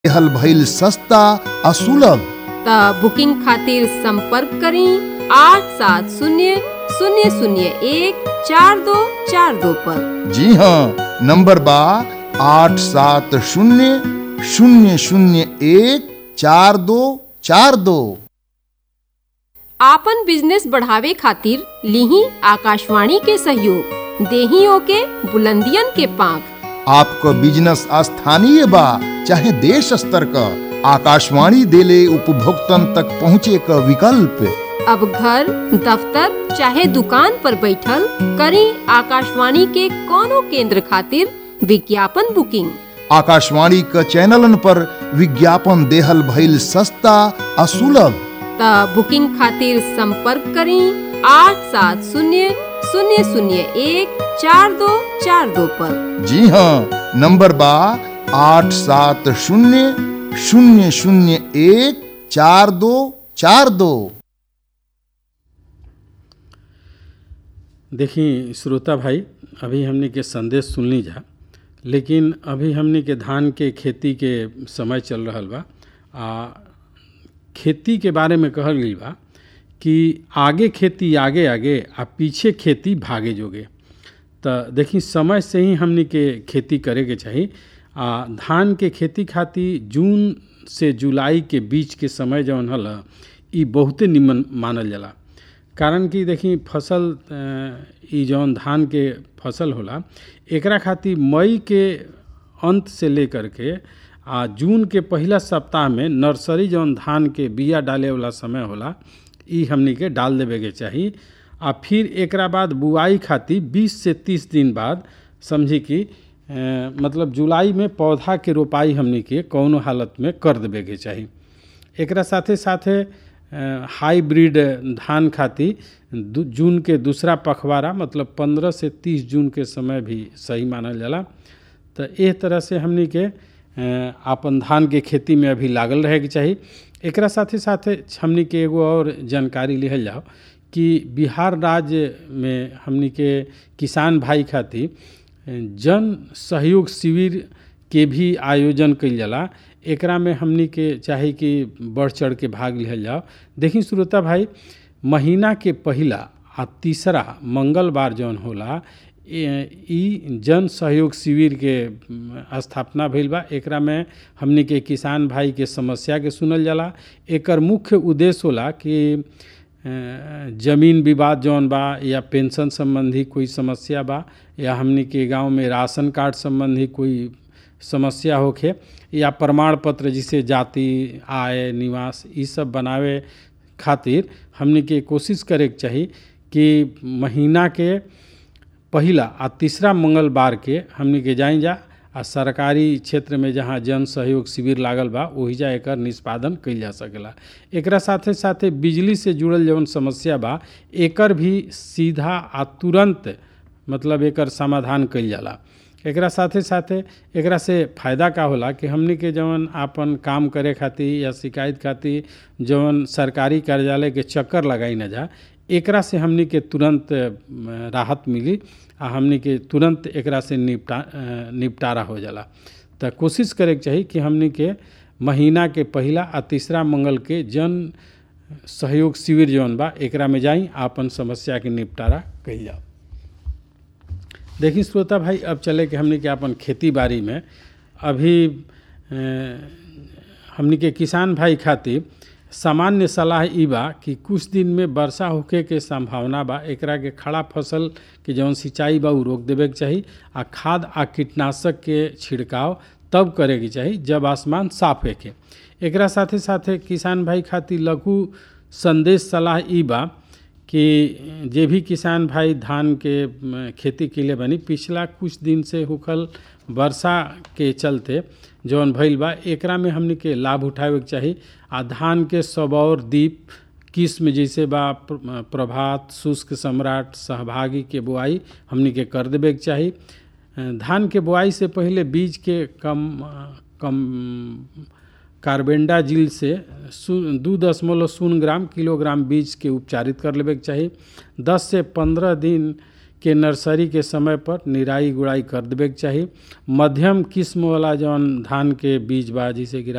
हल भइल सस्ता आ सुलभ त बुकिंग खातिर संपर्क करी आठ सात शून्य शून्य शून्य एक चार दो चार दो पर जी हाँ नंबर बा आठ सात शून्य शून्य शून्य एक चार दो चार दो आपन बिजनेस बढ़ावे खातिर लिही आकाशवाणी के सहयोग देही ओके बुलंदियन के पांख आपको बिजनेस स्थानीय बा चाहे देश स्तर का आकाशवाणी देले उपभोक्तन तक पहुँचे का विकल्प अब घर दफ्तर चाहे दुकान पर बैठल करी आकाशवाणी के कोनो केंद्र खातिर विज्ञापन बुकिंग आकाशवाणी का चैनलन पर विज्ञापन देहल भइल सस्ता आ सुलभ त बुकिंग खातिर संपर्क करी आठ सात शून्य शून्य शून्य एक चार दो चार दो पर जी हाँ नंबर बा आठ सात शून्य शून्य शून्य एक चार दो चार दो देखी श्रोता भाई अभी हमने के संदेश सुनली जा लेकिन अभी हमने के धान के खेती के समय चल रहा बा आ खेती के बारे में कहल गई बा कि आगे खेती आगे आगे आ पीछे खेती भागे जोगे तो देखी समय से ही हमने के खेती करे के चाही आ धान के खेती खातिर जून से जुलाई के बीच के समय जौन हल ई बहुते निमन मानल जाला कारण कि देखी फसल अ, ई जौन धान के फसल होला एकरा खातिर मई के अंत से लेकर के आ जून के पहिला सप्ताह में नर्सरी जौन धान के बिया डाले वाला समय होला ई हमनी के डाल देवे के चाही आ फिर एकरा बाद बुआई खातिर 20 से 30 दिन बाद समझी कि अ, मतलब जुलाई में पौधा के रोपाई हमनी के कौनो हालत में कर देवे के चाही एकरा साथे साथे अ, हाइब्रिड धान खातिर दू- जून के दूसरा पखवाड़ा मतलब 15 से 30 जून के समय भी सही मानल जाला तो एह तरह से हमनी के अ, आपन धान के खेती में अभी लागल रहे के चाही एकरा साथे साथे हमनी के एगो और जानकारी लिहल जाओ कि बिहार राज्य में हमनी के किसान भाई खातिर जन सहयोग शिविर के भी आयोजन कइल जाला एकरा में हमनी के चाही कि बढ़ चढ़ के भाग लिहल जाओ देखी श्रोता भाई महीना के पहिला आ तीसरा मंगलवार जौन होला ए- ई जन सहयोग शिविर के म, स्थापना भइल बा एकरा में हमनी के किसान भाई के समस्या के सुनल जाला एकर मुख्य उद्देश्य होला कि अ, जमीन विवाद जौन बा या पेंशन संबंधी कोई समस्या बा या हमनी के गांव में राशन कार्ड संबंधी कोई समस्या होखे या प्रमाण पत्र जिसे जाति आय निवास ई सब बनावे खातिर हमनी के कोशिश करे के चाही कि महीना के पहिला आ तीसरा मंगलवार के हमनी के जाई जा आ सरकारी क्षेत्र में जहाँ जन सहयोग शिविर लागल बा ओहिजा एकर निष्पादन कइल जा सकेला एकरा साथे साथे बिजली से जुड़ल जौन समस्या बा एकर भी सीधा आ तुरंत मतलब एकर समाधान कइल जाला एकरा साथे साथे एकरा से फायदा का होला कि हमनी के जवन आपन काम करे खातिर या शिकायत खातिर जवन सरकारी कार्यालय के चक्कर लगाई न जा एकरा से हमनी के तुरंत अ, राहत मिली आ हमनी के तुरंत एकरा से निपटा अ, निपटारा हो जाला तो कोशिश करे के चाही कि हमनी के महीना के पहिला आ तीसरा मंगल के जन सहयोग शिविर जौन बा एकरा में जाई आपन समस्या के निपटारा कइल जाओ देखी श्रोता भाई अब चले कि हमनी के अपन खेती बाड़ी में अभी अ, हमनी के किसान भाई खातिर सामान्य सलाह ई बा कि कुछ दिन में वर्षा होखे के संभावना बा एकरा के खड़ा फसल के जौन सिंचाई बा उ रोक देवे के चाही आ खाद आ कीटनाशक के छिड़काव तब करे के चाही जब आसमान साफ होखे एकरा साथे साथे किसान भाई खातिर लघु संदेश सलाह ई बा कि जे भी किसान भाई धान के म, खेती के लिए बनी पिछला कुछ दिन से होखल वर्षा के चलते जौन भइल बा एकरा में हमनी के लाभ उठावे के चाही आ धान के सबौर दीप किस्म जैसे बा प्र- प्रभात शुष्क सम्राट सहभागी के बुआई हमनी के कर देवे के चाही अ, धान के बुआई से पहले बीज के कम अ, कम कार्बेंडाजिल से शू- दू दशमलव शून्य ग्राम किलोग्राम बीज के उपचारित कर लेवे के चाही दस से पंद्रह दिन के नर्सरी के समय पर निराई गुड़ाई कर देवे के चाही मध्यम किस्म वाला जौन धान के बीज बा जैसे कि